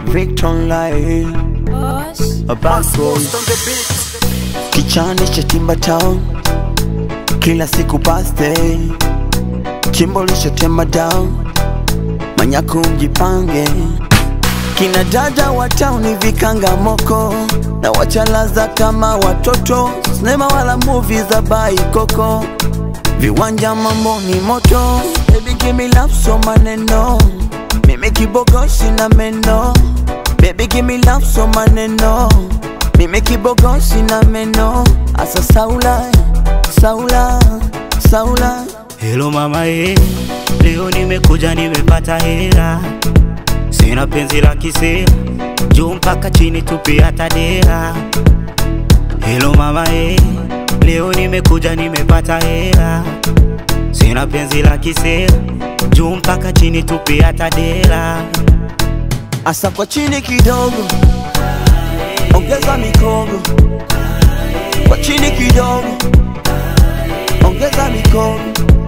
Victor Lai A bad boy Kichani cha timba town Kila siku birthday Chimbo lishatema down Manyaku mjipange Kina dada wa tauni vikanga moko Na wachalaza kama watoto Sinema wala movie za baikoko Viwanja mambo ni moto Baby give me love so maneno Mimi kibogoshi na meno Baby give me love so maneno Mimi kibogoshi na meno Asa saula, saula, saula Hello mama eh, leo nimekuja nimepata hera, sina penzi la kisera, juu mpaka chini tupi hata dera. Hello mama eh, leo nimekuja nimepata hera, sina penzi la kisera, juu mpaka chini tupi hata dera. Asa kwa chini kidogo Ongeza mikogo Kwa chini kidogo Ongeza mikogo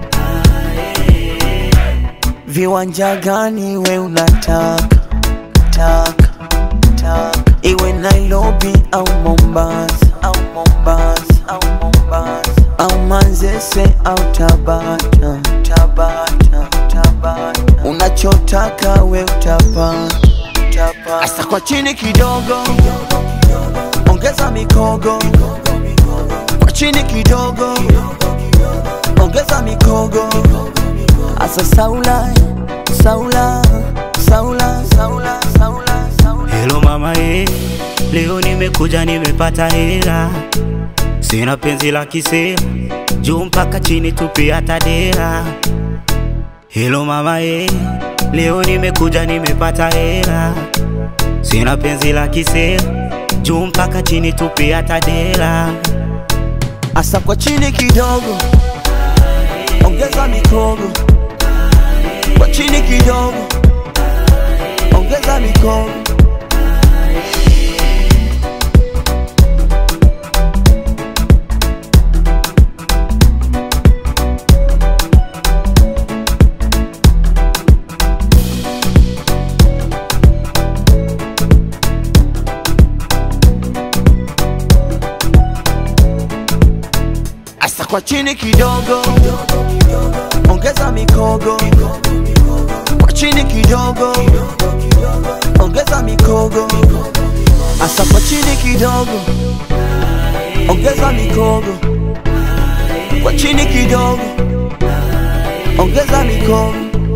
Viwanja gani we unataka taka, taka. Iwe Nairobi au Mombasa au Mombasa au Mombasa au Manzese au Tabata Tabata Tabata Unachotaka we utapata utapata. Asa kwa chini kidogo Ongeza mikogo Kwa chini kidogo Ongeza mikogo Asa saula Saula Saula Saula Saula Saula Hello mama eh, leo nimekuja nimepata hera, sina penzi la kisera, juu mpaka chini tupi hata dera. Hello mama eh, leo nimekuja nimepata hera, sina penzi la kisera, juu mpaka chini tupi hata dera. Asa kwa chini kidogo Ongeza mikogo Kwa chini kidogo Ongeza mikogo Asa kwa chini kidogo Ongeza mikogo Kwa chini kidogo Ongeza mikogo Asa kwa chini kidogo Ongeza mikogo Kwa chini kidogo Ongeza mikogo